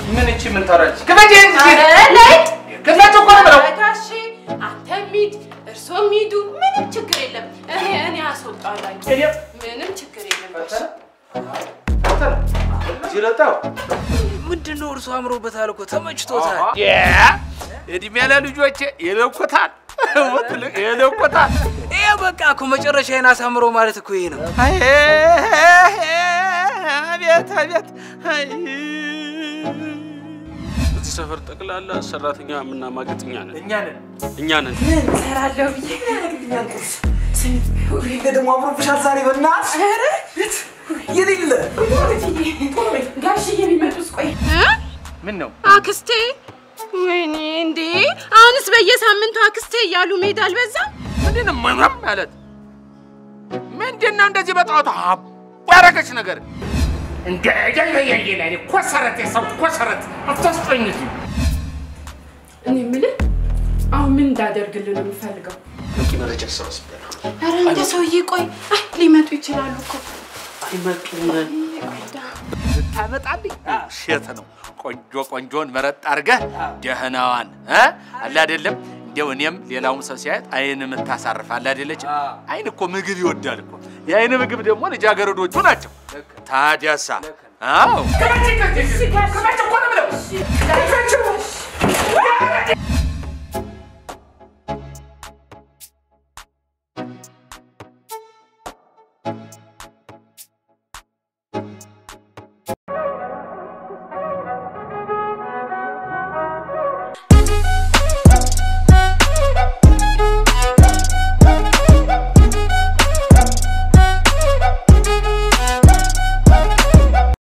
ምን እቺ ምን ታወራለች? ክፈች እንጂ ኧረ ላይ ክፈች እኮ ነው የምለው። ጋሼ አንተም ሂድ እርሶም ሂዱ፣ ምንም ችግር የለም። እኔ እኔ አስወጣለሁ። ምንም ችግር የለም ጋሼ። ጅለታው ምንድን ነው እርሱ አምሮበታል እኮ ተመችቶታል። እድሜ ለልጆቼ ይለኩታል ይለኩታል። ይሄ በቃ እኮ መጨረሻዬን አሳምሮ ማለት እኮ ይሄ ነው። አቤት አቤት እዚህ ሰፈር ጠቅላላ ሰራተኛ የምናማግጥ እኛ ነን እኛ ነን። እኛ ነን። እሰራለሁ ብዬ ይሄ ደግሞ አምሮብሻል ዛሬ በእናትሽ የሌለ ጋሽዬ ቢመጡስ? ቆይ ምን ነው አክስቴ፣ ወይኔ እንዴ! አሁንስ በየሳምንቱ አክስቴ እያሉ መሄድ አልበዛም? ምንድን ነው ምንም ማለት ምንድን ነው እንደዚህ በጣቱ ያረገች ነገር እንደ ላይ ኮሰረት የሰው ኮሰረት አታስጠኝ እኔ የምልህ አሁን ምን እንዳደርግልህ ነው የምፈልገው? በቂ መረጃ ተሰባስቤያለሁ። ኧረ እንደ ሰውዬ ቆይ፣ አይ ሊመጡ ይችላሉ እኮ አይመጡም። ታመጣልኝ ሴት ነው ቆንጆ ቆንጆን መረጥ አድርገህ ደህናዋን እ አለ አይደለም እንደው እኔም ሌላውም ሰው ሲያየት አይን የምታሳርፍ አለ አይደለች አይን እኮ ምግብ ይወዳል እኮ የአይን ምግብ ደግሞ ልጃገረዶቹ ናቸው ታዲያሳ አዎ